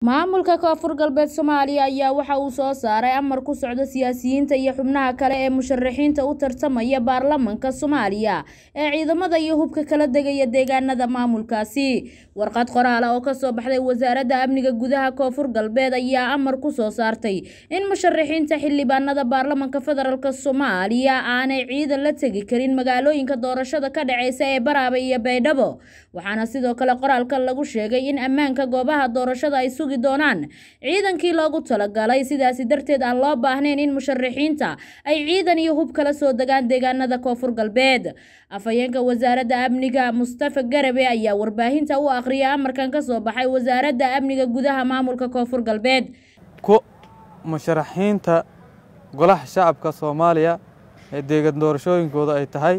maamulka koonfur galbeed soomaaliya ayaa waxa uu soo saaray amar ku socda siyaasiyiinta iyo xubnaha kale ee musharaxiinta u tartamaya baarlamanka soomaaliya ee ciidamada iyo hubka kala degaya deegaanada maamulkaasi warqad qoraal ah oo kasoo baxday wasaaradda amniga gudaha koonfur galbeed ayaa amar ku soo saartay in musharaxiinta xildhibaanada baarlamanka federaalk soomaaliya aanay ciidan la tegi karin magaalooyinka doorashada ka dhaceysa ee baraabe iyo baydhabo waxaana sidoo kale qoraalka lagu sheegay in ammaanka goobaha doorashada ay sugi doonaan ciidankii loogu talagalay sidaasi darteed aan loo baahnayn in musharaxiinta ay ciidan iyo hub kala soo degaan deegaanada koonfur galbeed afhayeenka wasaaradda amniga mustafa garabe ayaa warbaahinta u aqriyay amarkan ka soo baxay wasaaradda amniga gudaha maamulka koonfur galbeed ku musharaxiinta golaha shacabka soomaaliya ee deegan doorashooyinkooda ay tahay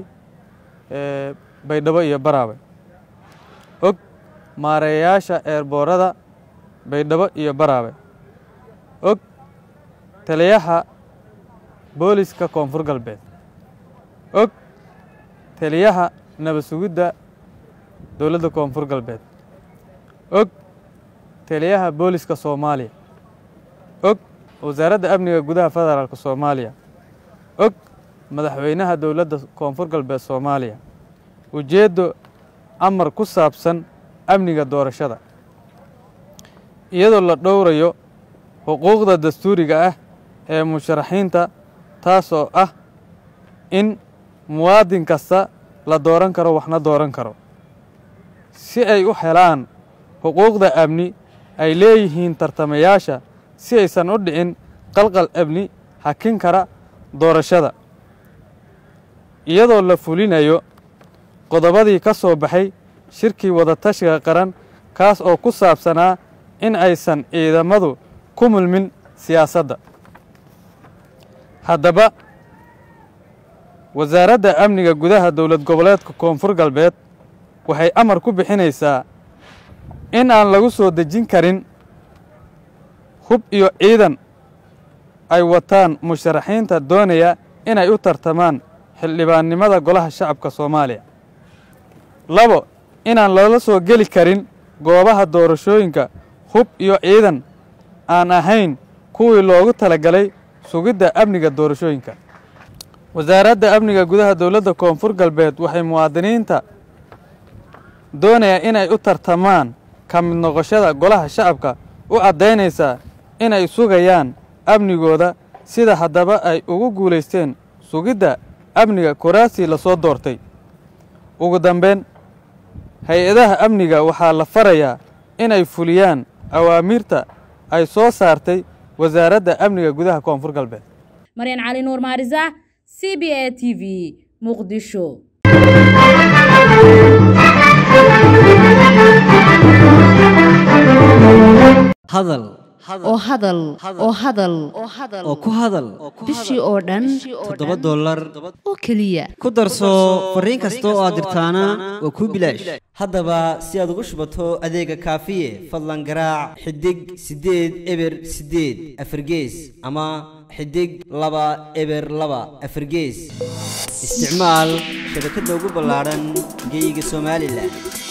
baydhabo iyo baraabe og maareeyayaasha eerboorada baydhabo iyo baraabe og taliyaha booliska koonfur galbeed og taliyaha nabad sugidda dowladda koonfur galbeed og taliyaha booliska soomaaliya og wasaaradda amniga gudaha federaalk soomaaliya og madaxweynaha dowladda koonfur galbeed soomaaliya ujeeddo amar ku saabsan amniga doorashada iyadoo la dhowrayo xuquuqda dastuuriga ah ee musharaxiinta taasoo ah in muwaadin kasta la dooran karo waxna dooran karo si ay u helaan xuquuqda amni ay leeyihiin tartamayaasha si aysan u dhicin qalqal amni hakin kara doorashada iyadoo la fulinayo qodobadii ka soo baxay shirkii wadatashiga qaran kaas oo ku saabsanaa in aysan ciidamadu ku mulmin siyaasadda haddaba wasaaradda amniga gudaha dowlad goboleedka koonfur galbeed waxay amar ku bixinaysaa in aan lagu soo dejin karin hub iyo ciidan ay wataan musharaxiinta doonaya inay u tartamaan xildhibaannimada golaha shacabka soomaaliya labo inaan loola soo geli karin goobaha doorashooyinka hub iyo ciidan aan ahayn kuwii loogu talagalay sugidda amniga doorashooyinka wasaaradda amniga gudaha dowladda koonfur galbeed waxay muwaadiniinta doonaya inay u tartamaan ka mid noqoshada golaha shacabka u caddaynaysaa inay sugayaan amnigooda sida haddaba ay ugu guulaysteen sugidda amniga kuraasii lasoo doortay ugu dambeyn hay-adaha amniga waxaa la farayaa inay fuliyaan awaamiirta ay soo saartay wasaaradda amniga gudaha koonfur galbeed maryan cali nuur maarisa c b a t v muqdisho hadal oo hadal oo hadal oo ku hadal bishii oo dhan toddoba dollar oo keliya ku darso fariin kasta oo aad dirtaana waa kuu bilaash haddaba si aad ugu shubato adeega kaafiye fadlan garaac xidig siddeed eber siddeed afargees ama xidig laba eber laba afargees isticmaal shabakadda ugu ballaadhan geyga somalilan